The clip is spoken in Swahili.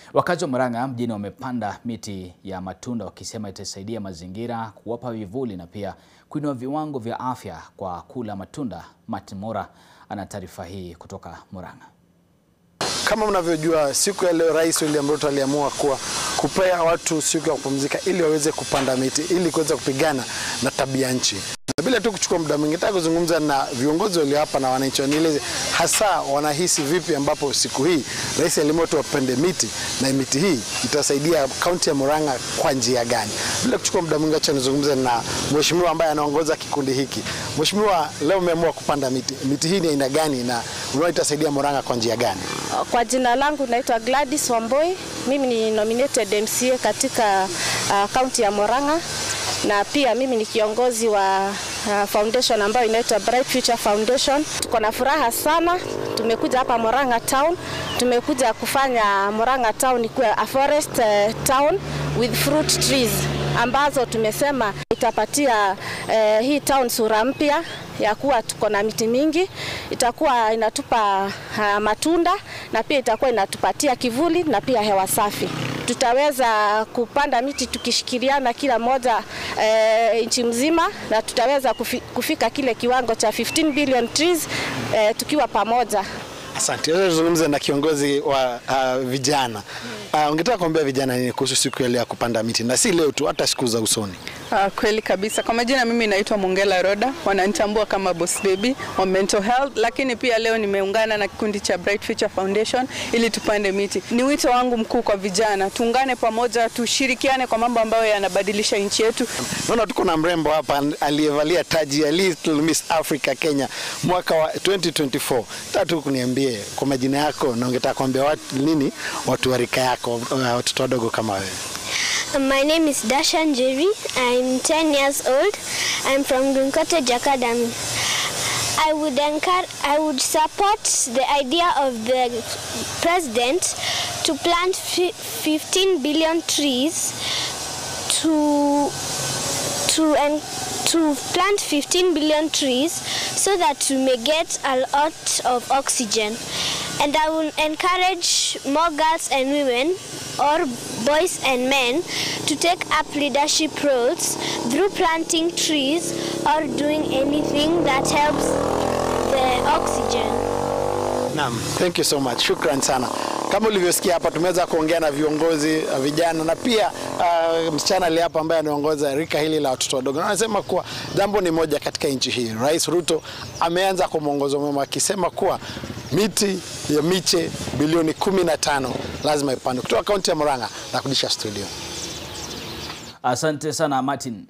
Wakazi wa Murang'a mjini wamepanda miti ya matunda wakisema itasaidia mazingira, kuwapa vivuli na pia kuinua viwango vya afya kwa kula matunda. Martin Mora ana taarifa hii kutoka Murang'a. Kama mnavyojua siku ya leo Rais William Ruto aliamua kuwa kupea watu siku ya kupumzika ili waweze kupanda miti ili kuweza kupigana na tabia nchi. Na bila tu kuchukua muda mwingi, nataka kuzungumza na viongozi walio hapa na wananchi, wanieleze hasa wanahisi vipi ambapo siku hii Rais aliamua tu wapande miti na miti hii itasaidia kaunti ya Murang'a kwa njia gani. Bila kuchukua muda mwingi, acha nizungumze na mheshimiwa ambaye anaongoza kikundi hiki. Mheshimiwa, leo umeamua kupanda miti. Miti hii ni aina gani na unaona itasaidia Murang'a kwa njia gani? Kwa jina langu naitwa Gladys Wamboi. Mimi ni nominated MCA katika kaunti uh, ya Murang'a na pia mimi ni kiongozi wa uh, foundation ambayo inaitwa Bright Future Foundation. Tuko na furaha sana, tumekuja hapa Murang'a town, tumekuja kufanya Murang'a town ikuwe a forest uh, town with fruit trees ambazo tumesema itapatia uh, hii town sura mpya ya kuwa tuko na miti mingi, itakuwa inatupa uh, matunda na pia itakuwa inatupatia kivuli na pia hewa safi. Tutaweza kupanda miti tukishikiliana kila moja e, nchi mzima na tutaweza kufi, kufika kile kiwango cha 15 billion trees e, tukiwa pamoja. Asante. Sasa tuzungumze na kiongozi wa uh, vijana. Uh, ungetaka kuambia vijana nini kuhusu siku ya leo ya kupanda miti na si leo tu, hata siku za usoni? Uh, kweli kabisa. Kwa majina mimi naitwa Mongela Roda, wananitambua kama Boss Baby wa mental health, lakini pia leo nimeungana na kikundi cha Bright Future Foundation ili tupande miti. Ni wito wangu mkuu kwa vijana, tuungane pamoja, tushirikiane kwa mambo ambayo yanabadilisha nchi yetu. Naona tuko na mrembo hapa aliyevalia taji ya Little Miss Africa Kenya mwaka wa 2024. Tatu kuniambie kwa majina yako na ungetaka kuambia watu nini watu wa rika yako, watoto wadogo kama wewe? My name is Dasha Njeri. I'm 10 years old. I'm from Green Cottage Academy. I would encourage, I would support the idea of the president to plant 15 billion trees to to and to plant 15 billion trees so that we may get a lot of oxygen. And I will encourage more girls and women or boys and men to take up leadership roles through planting trees or doing anything that helps the oxygen. Naam, thank you so much. Shukran sana. Kama ulivyosikia hapa tumeweza kuongea na viongozi uh, vijana na pia uh, msichana ali hapa ambaye anaongoza rika hili la watoto wadogo, na anasema kuwa jambo ni moja katika nchi hii. Rais Ruto ameanza kwa mwongozo mwema akisema kuwa miti ya miche bilioni kumi na tano lazima ipandwe. Kutoka kaunti ya Murang'a na kudisha studio. Asante sana Martin.